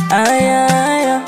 aya aya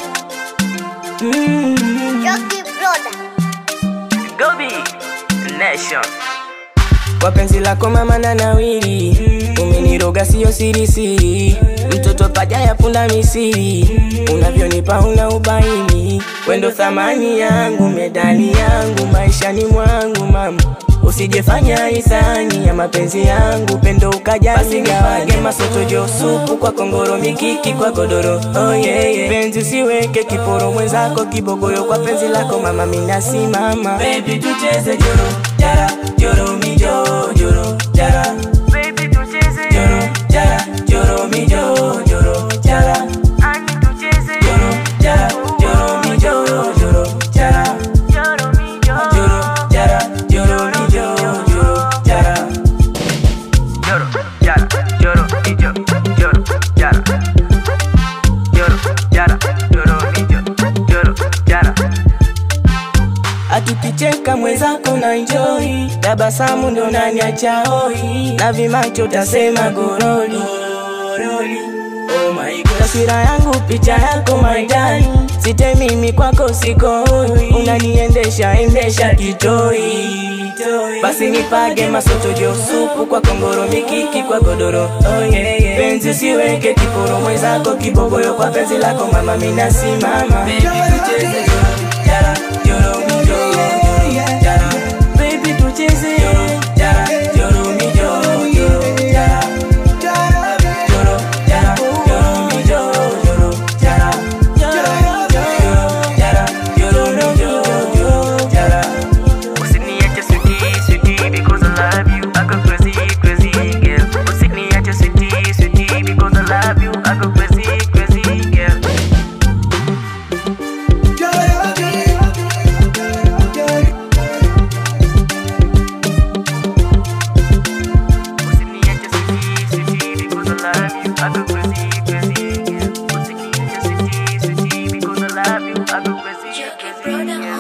mm. Jockey Brother. Gobi Nation. Kwa penzi lako mama na nawiri Umeniroga siyo siri siri Mtoto paja ya punda misiri Unavyonipa una ubaini Wendo thamani yangu medali yangu maishani mwangu mama Usijefanya hisani ya mapenzi yangu pendo ukaja Pasigawage masoto jo supu kwa kongoro mikiki kwa godoro oh yeah, yeah. Penzi usiweke kiporo mwenzako kibogoyo kwa penzi lako mama minasimama Baby tucheze joro jara joro mi jo joro jara Baby tucheze. joro jara joro mi jo joro jara Ani tucheze. joro jara joro mi jo joro jara Joro mi jo. joro jara joro mi jo joro jara Joro, jara, joro, mi jo, joro, jara. Joro, jara, joro, mi jo, joro, jara. Akikicheka mwenzako na enjoy, tabasamu ndo naniacha hoi, na vimacho tasema goroli goroli. Oh my God. Taswira yangu picha yako maidani, site mimi kwako sikoi, unaniendesha endesha kitoi toi. Basi nipage masoto jo supu kwa kongoro mikiki kwa godoro oh, yeah, yeah. Penzi usiweke kiporo mwenzako kibogoyo kwa penzi lako mama minasimama Baby tucheze joro jara joro mi joro joro jara Baby tucheze joro jara joro mi joro joro jara Joro jara joro mi joro joro jara Joro jara joro mi joro joro jara Usiniache sweetie, sweetie, because I love you. I go crazy, crazy, girl. Usiniache sweetie, sweetie, because I love you. I go crazy, crazy, girl. Usiniache sweetie, sweetie, because I love you. I go crazy, crazy, girl. Usiniache sweetie, sweetie, because I love you. I go crazy, Jockey crazy, Brother girl.